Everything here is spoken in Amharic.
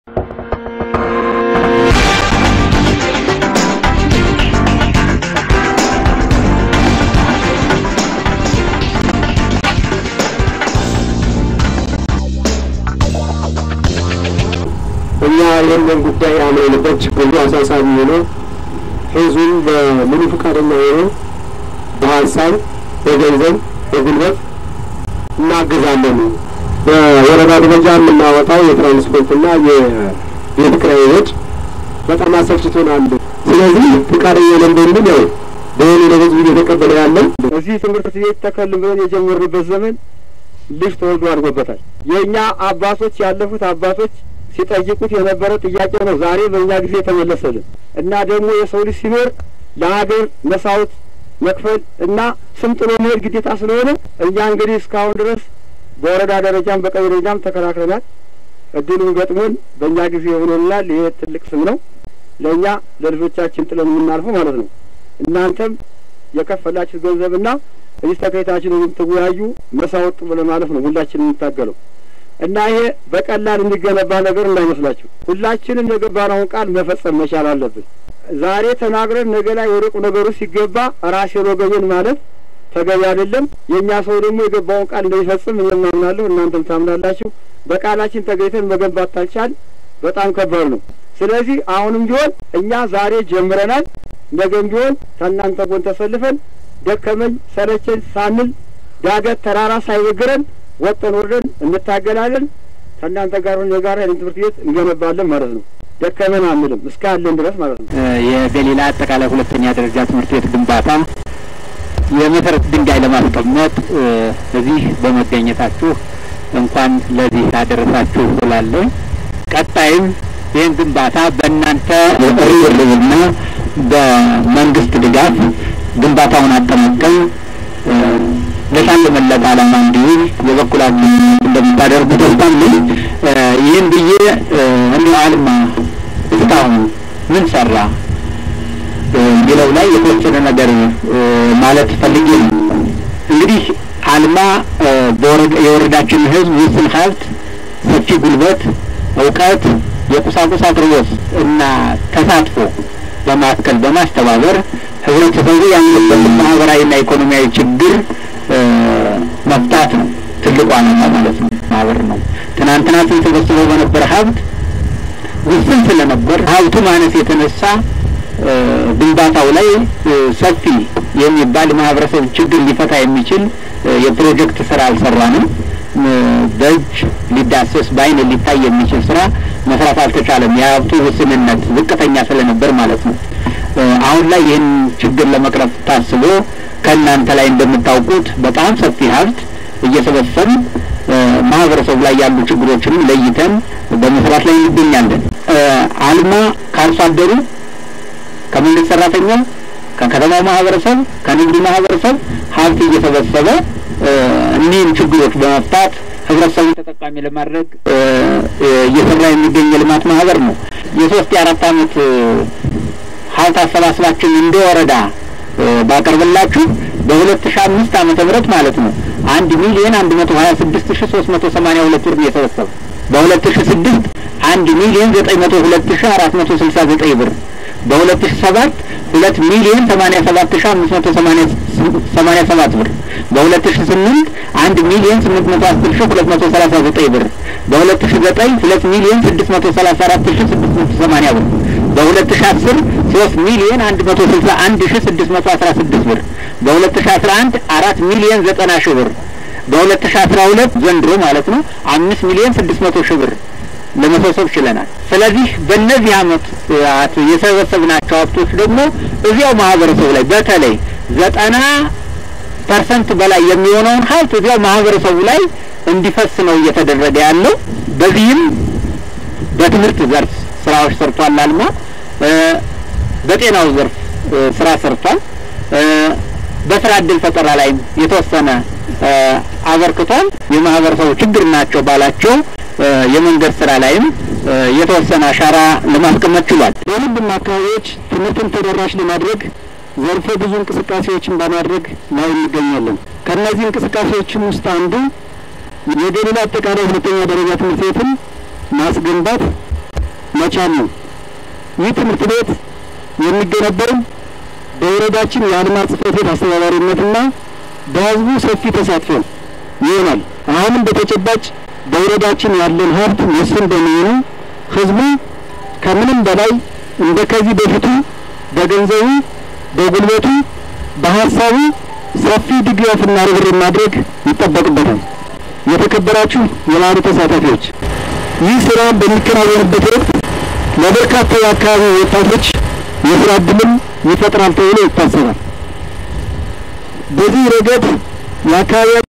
እኛ ይህንን ጉዳይ አምነንበት ችግሩ አሳሳቢ ሆኖ ህዝቡን በሙሉ ፈቃደኛ ሆኖ በሀሳብ፣ በገንዘብ፣ በጉልበት እናግዛለን። በወረዳ ደረጃ የምናወጣው የትራንስፖርትና የቤት ኪራይ ወጪ በጣም አሰልችቶናል። ስለዚህ ፈቃደኛ ነን በሚል ያው በሆኑ ለህዝቡ እየተቀበለ ያለን እዚህ ትምህርት ቤት ተከልም ብለን የጀመርንበት ዘመን ልጅ ተወልዶ አድጎበታል። የእኛ አባቶች ያለፉት አባቶች ሲጠይቁት የነበረ ጥያቄ ነው። ዛሬ በእኛ ጊዜ የተመለሰልን እና ደግሞ የሰው ልጅ ሲኖር ለሀገር መሳወት መክፈል እና ስም ጥሎ መሄድ ግዴታ ስለሆነ እኛ እንግዲህ እስካሁን ድረስ በወረዳ ደረጃም በቀበሌ ደረጃም ተከራክረናል። እድሉን ገጥሞን በእኛ ጊዜ ሆኖልናል። ይሄ ትልቅ ስም ነው ለእኛ ለልጆቻችን ጥለን የምናልፈው ማለት ነው። እናንተም የከፈላችሁ ገንዘብና እዚህ ተከታችን የምትወያዩ መሳወጥ ብለ ማለት ነው ሁላችን የምታገለው እና ይሄ በቀላል የሚገነባ ነገር እንዳይመስላችሁ። ሁላችንም የገባነውን ቃል መፈጸም መቻል አለብን። ዛሬ ተናግረን ነገ ላይ ወደ ቁም ነገሩ ሲገባ ራሴን ወገቤን ማለት ተገቢ አይደለም። የእኛ ሰው ደግሞ የገባውን ቃል እንደሚፈጽም እኔም አምናለሁ፣ እናንተም ታምናላችሁ። በቃላችን ተገኝተን መገንባት ታልቻል በጣም ከባድ ነው። ስለዚህ አሁንም ቢሆን እኛ ዛሬ ጀምረናል። ነገም ቢሆን ከእናንተ ጎን ተሰልፈን ደከመኝ ሰለቸኝ ሳንል ዳገት ተራራ ሳይበግረን ወጠን ወርደን እንታገላለን። ከእናንተ ጋር ሆነን የጋራ ይህን ትምህርት ቤት እንገነባለን ማለት ነው። ደከመን አንልም እስካለን ድረስ ማለት ነው። የገሊላ አጠቃላይ ሁለተኛ ደረጃ ትምህርት ቤት ግንባታ የመሰረት ድንጋይ ለማስቀመጥ እዚህ በመገኘታችሁ እንኳን ለዚህ ያደረሳችሁ እላለሁ። ቀጣይም ይህን ግንባታ በእናንተ ርብርብና በመንግስት ድጋፍ ግንባታውን አጠናቀን ለታለመለት ዓላማ እንዲውል የበኩላችሁ እንደምታደርጉ ተስፋ አለኝ። ይህን ብዬ እንዲሁ አልማ እስካሁን ምን ሰራ የሚለው ላይ የተወሰነ ነገር ማለት ፈልጌ ነው። እንግዲህ አልማ የወረዳችን ሕዝብ ውስን ሀብት፣ ሰፊ ጉልበት፣ እውቀት፣ የቁሳቁስ አቅርቦት እና ተሳትፎ በማከል በማስተባበር ህብረተሰቡ ያለበትን ማህበራዊና ኢኮኖሚያዊ ችግር መፍታት ነው ትልቁ ዓላማ ማለት ነው። ማህበር ነው። ትናንትና ስንሰበስበው በነበረ ሀብት ውስን ስለነበር ሀብቱ ማነስ የተነሳ ግንባታው ላይ ሰፊ የሚባል ማህበረሰብ ችግር ሊፈታ የሚችል የፕሮጀክት ስራ አልሰራንም። በእጅ ሊዳሰስ በአይን ሊታይ የሚችል ስራ መስራት አልተቻለም። የሀብቱ ውስንነት ዝቅተኛ ስለነበር ማለት ነው። አሁን ላይ ይህን ችግር ለመቅረፍ ታስቦ ከእናንተ ላይ እንደምታውቁት በጣም ሰፊ ሀብት እየሰበሰብን ማህበረሰቡ ላይ ያሉ ችግሮችንም ለይተን በመስራት ላይ እንገኛለን። አልማ ከአርሶ አደሩ፣ ከመንግስት ሰራተኛው፣ ከከተማው ማህበረሰብ፣ ከንግዱ ማህበረሰብ ሀብት እየሰበሰበ እኒህን ችግሮች በመፍታት ህብረተሰቡን ተጠቃሚ ለማድረግ እየሰራ የሚገኝ የልማት ማህበር ነው። የሶስት የአራት አመት ሀብት አሰባስባችን እንደ ወረዳ ባቀርብላችሁ በሁለት ሺ አምስት ዓመተ ምህረት ማለት ነው አንድ ሚሊዮን አንድ መቶ ሀያ ስድስት ሺ ሶስት መቶ ሰማኒያ ሁለት ብር ነው የሰበሰበ። በሁለት ሺ ስድስት አንድ ሚሊዮን ዘጠኝ መቶ ሁለት ሺ አራት መቶ ስልሳ ዘጠኝ ብር በሁለት ሺ ሰባት ሁለት ሚሊዮን ሰማኒያ ሰባት ሺ አምስት መቶ ሰማኒያ ሰባት ብር በሁለት ሺ ስምንት አንድ ሚሊዮን ስምንት መቶ አስር ሺ ሁለት መቶ ሰላሳ ዘጠኝ ብር በሁለት ሺ ዘጠኝ ሁለት ሚሊዮን ስድስት መቶ ሰላሳ አራት ሺ ስድስት መቶ ሰማኒያ ብር በሁለት ሺ አስር ሶስት ሚሊዮን አንድ መቶ ስልሳ አንድ ሺ ስድስት መቶ አስራ ስድስት ብር በሁለት ሺ አስራ አንድ አራት ሚሊዮን ዘጠና ሺ ብር በሁለት ሺ አስራ ሁለት ዘንድሮ ማለት ነው አምስት ሚሊዮን ስድስት መቶ ሺ ብር ለመሰብሰብ ችለናል። ስለዚህ በእነዚህ አመት የሰበሰብናቸው ሀብቶች ደግሞ እዚያው ማህበረሰቡ ላይ በተለይ ዘጠና ፐርሰንት በላይ የሚሆነውን ሀብት እዚያው ማህበረሰቡ ላይ እንዲፈስ ነው እየተደረገ ያለው። በዚህም በትምህርት ዘርፍ ስራዎች ሰርቷል። አልማ በጤናው ዘርፍ ስራ ሰርቷል። በስራ እድል ፈጠራ ላይም የተወሰነ አበርክቷል። የማህበረሰቡ ችግር ናቸው ባላቸው የመንገድ ስራ ላይም የተወሰነ አሻራ ለማስቀመጥ ችሏል። በሁሉም አካባቢዎች ትምህርትን ተደራሽ ለማድረግ ዘርፈ ብዙ እንቅስቃሴዎችን በማድረግ ላይ እንገኛለን። ከእነዚህ እንቅስቃሴዎችም ውስጥ አንዱ የገሊላ አጠቃላይ ሁለተኛ ደረጃ ትምህርት ቤትን ማስገንባት መቻል ነው። ይህ ትምህርት ቤት የሚገነባው በወረዳችን የአልማዝ ጽሕፈት ቤት አስተባባሪነትና በሕዝቡ ሰፊ ተሳትፎ ይሆናል። አሁንም በተጨባጭ በወረዳችን ያለን ሀብት ውስን በመሆኑ ሕዝቡ ከምንም በላይ እንደ ከዚህ በፊቱ በገንዘቡ፣ በጉልበቱ፣ በሀሳቡ ሰፊ ድጋፍና ርብርብ ማድረግ ይጠበቅበታል። የተከበራችሁ የበዓሉ ተሳታፊዎች ይህ ስራ በሚከናወንበት ወቅት ለበርካታ የአካባቢ ወጣቶች የስራ እድልም ይፈጥራል ተብሎ ይታሰባል። በዚህ ረገድ የአካባቢ